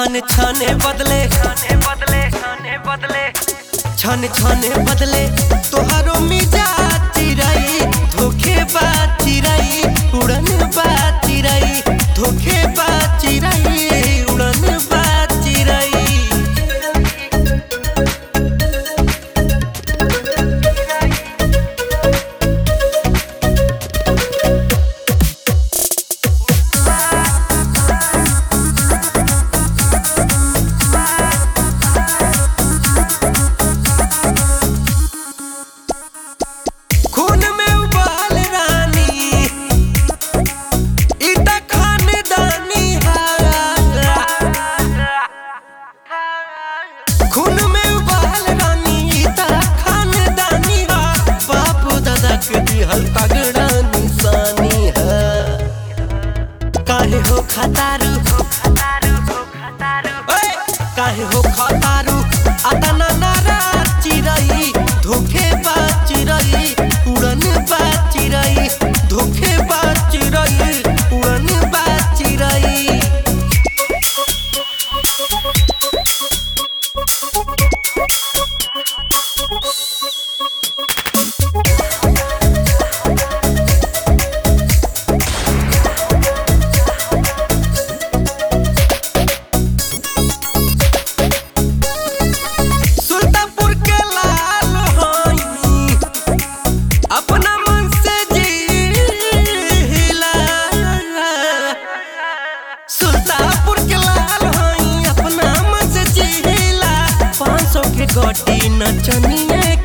छन छने बदले छने बदले छने बदले छन छने बदले तोहरो मिजाज चिरई धोखे बात चिरई उड़न बात चिरई धोखे बात चिरई उड़न बात चिरई खून में उबाल रानी इता खानदानी है खून में उबाल रानी इता खानदानी है बापू दादा के दिहल तगड़ा निशानी है काहे हो खतारू ओए, काहे हो खतारू अतना नारा चिरई धोखे बात चिरई उड़न बात चिरई धोखे बात चिरई उड़न बात चिरई सुल्तानपुर के लाल होई अपना मन से जीला सुल्तानपुर के लाल होई अपना मन से जीला पाँच सौ के गोटी नचनिए